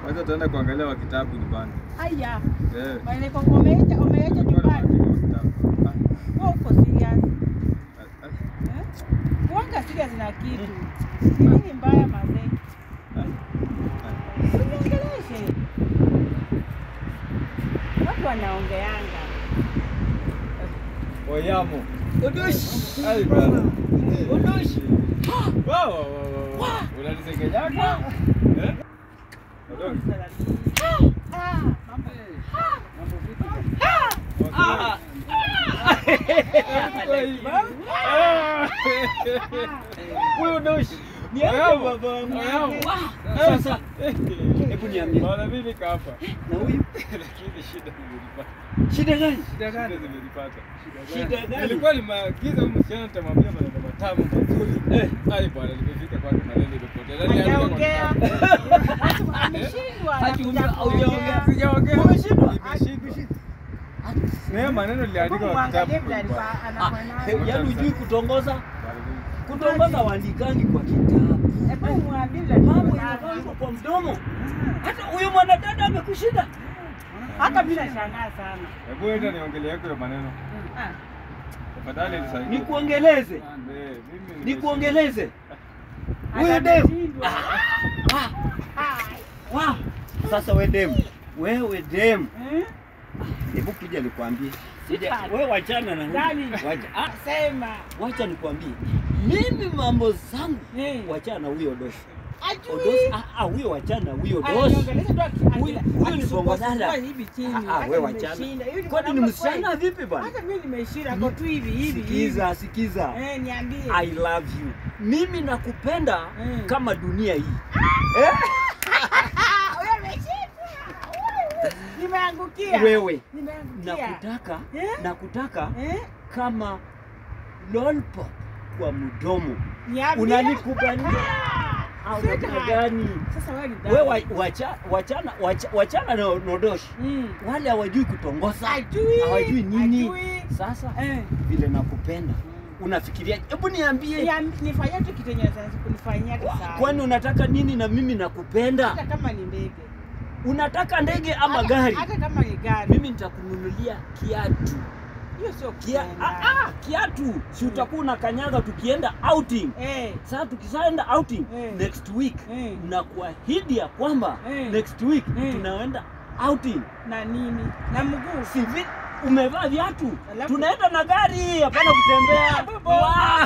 Wacha tuende kuangalia wa kitabu nyumbani. Aya, Eh. wale kwa umeacha umeacha nyumbani. Wewe uko serious? Eh? Kuanga serious na kitu. Ni nini mbaya mazee? Usiongeleshe. Watu wanaongeanga. Oyamo. Odoshi. Ai bana. Odoshi. Wa wa wa wa. Unanisengenyaga? Eh? Odoki. Ah, mambo. Ah. Huyo Odoshi. Ni yako baba wangu. Sasa hebu niambie. Bwana mimi nika hapa. Na huyu Lakini shida nimelipata. shida gani? Shida zimelipata. Shida gani? Nilikuwa nimaagiza huyu msichana nitamwambia maneno matamu mazuri. Eh. Ai bwana nimefika kwake maneno imepotea. Nani aliandika kwa Hajaongea. kitabu? Watu ameshindwa. Haki anakuja umbe- haujaongea. kuongea. Sijaongea. Umeshindwa? Nimeshindwa. Na maneno niliandika Hebu kwa kitabu. muangalie vile alikuwa bwana. Ah, anafanana. yaani hujui kutongoza? Bwana, mimi- Kutongoza waandikangi kwa kitabu. Hebu muambie vile Mambo alikuwa yanafanywa kwa mdomo. Hata huyo mwanadada amekushinda. Hata mimi nashangaa sana. Hebu enda niongelee yako hiyo maneno. Ah, Tafadhali nisaidie. Nikuongeleze. Eh, mimi Nikuongeleze. Huyo demu. ameshindwa. Ah, Ah, wa. Sasa we demu. Wewe demu. eh? Hebu kuja nikwambie. Kuja. Sitaki. Wewe wachana na huyu. Nani? Wacha. Ah, Sema. wacha nikwambie. Mimi mambo zangu. Eh. Wachana na huyo doshi. Ajui. Odosi, ah, ah, huyo wachana na huyo doshi. Ananiongelesha tu aki- Huyu- aki- huyu ni akisumbua bongo dada. sumbua hivi chini. Ah, ah, Hata wewe wachana. nimeshinda. Hivi Kwani ni mwanamke msichana kweli? vipi bwana? Hata mimi nimeshinda kwa tu hivi hivi hivi. Sikiza, sikiza. Eh, niambie. I love you. Mimi nakupenda Mm. kama dunia hii. Eh? Ah, wewe umeshinda. Wewe. Nimeangukia. Wewe Nimeangukia. nakutaka Eh? nakutaka Eh? kama lollipop kwa mdomo. Niambie. Unanikubalia Ah, au sweetheart. namna gani? Sasa wewe ni Wewe dada. wa- wacha, wachana wacha, wachana na nodoshi. Mm. Wale hawajui kutongoza. Ajui. Hawajui nini. Ajui. Sasa Eh. vile nakupenda. Unafikiria hebu niambie Niam- Nifanyie tu kitu yenye naweza kunifanyia tu saa. kwani unataka nini na mimi nakupenda? hata kama ni ndege. Unataka ndege ama Hata- gari? Hata kama ni gari. Mimi nitakununulia kiatu. Hiyo sio Kia, kupenda. ah, ah, kiatu si utakuwa unakanyaga tukienda outing. Eh. Sasa tukisaenda outing Eh. next week Eh. na kuahidi ya kwamba Eh. next week Eh. tunaenda outing. Na nini? Na mguu. Si vi, umevaa viatu. Alafu- Tunaenda na gari, hapana kutembea. Bobo. Wah!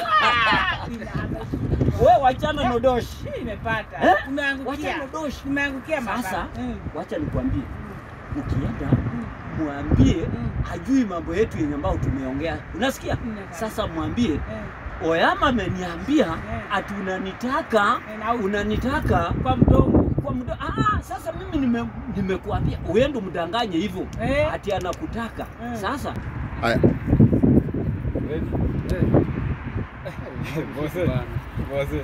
We wachana nodoshi. Hii imepata. Eh? Umeangukia. Wacha nodoshi. Nimeangukia mama. Sasa Mm. wacha nikwambie, ukienda mwambie Mm. hajui mambo yetu yenye ambao tumeongea. Unasikia? Mm. Sasa mwambie Eh. Oyama ameniambia Eh. ati unanitaka Eh, na- unanitaka Kwa mdomo. kwa mdo. Ah, sasa mimi nime nimekuambia uende mdanganye hivyo Eh. ati anakutaka. Eh. Sasa Haya, Ready? Bose. Bose.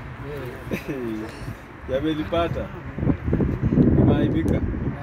Yamelipata. Nimeaibika.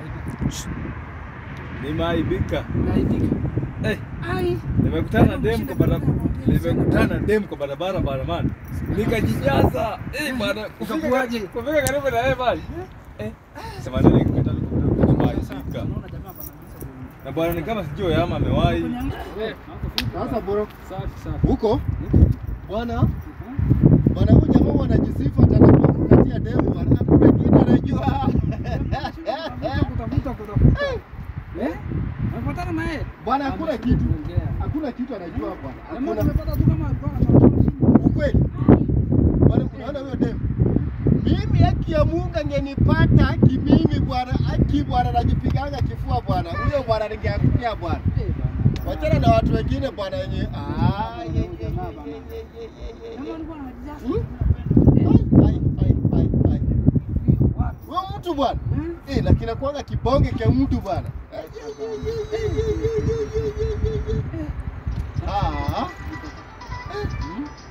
Nimeaibika. Eh, nimekutana na dem kwa barabara. Nimekutana na dem kwa barabara barabarani. Nikajijaza. Eh, bwana, Ukakuaje? Kufika karibu na yeye bali. Eh, sema nini nikakata nimeaibika. Na bwana ni kama sijui Oyama amewahi. sasa bro, huko bwana bwana, huyu jamaa huwa anajisifu ati anakukatia demu bwana, hakuna kitu anajua Kutafuta kutafuta. Eh? Unapatana na yeye? bwana, hakuna kitu, hakuna kitu anajua bwana, Jamaa hakuna tumepata tu kama alikuwa anatafuta. ukweli bwana. Unaona huyo demu, mimi haki ya Mungu angenipata haki mimi bwana, haki bwana, najipiganga kifua bwana, huyo bwana ningeangukia bwana. Wachana na watu wengine bwana wenye ah, ye, ye, ye, ye, ye, ye, ye, ye, Jamaa ye. alikuwa anajijaza. Hmm? Ai, ai, ai, ai. Wewe mtu bwana. Eh, lakini nakuanga kibonge cha mtu bwana. Ah.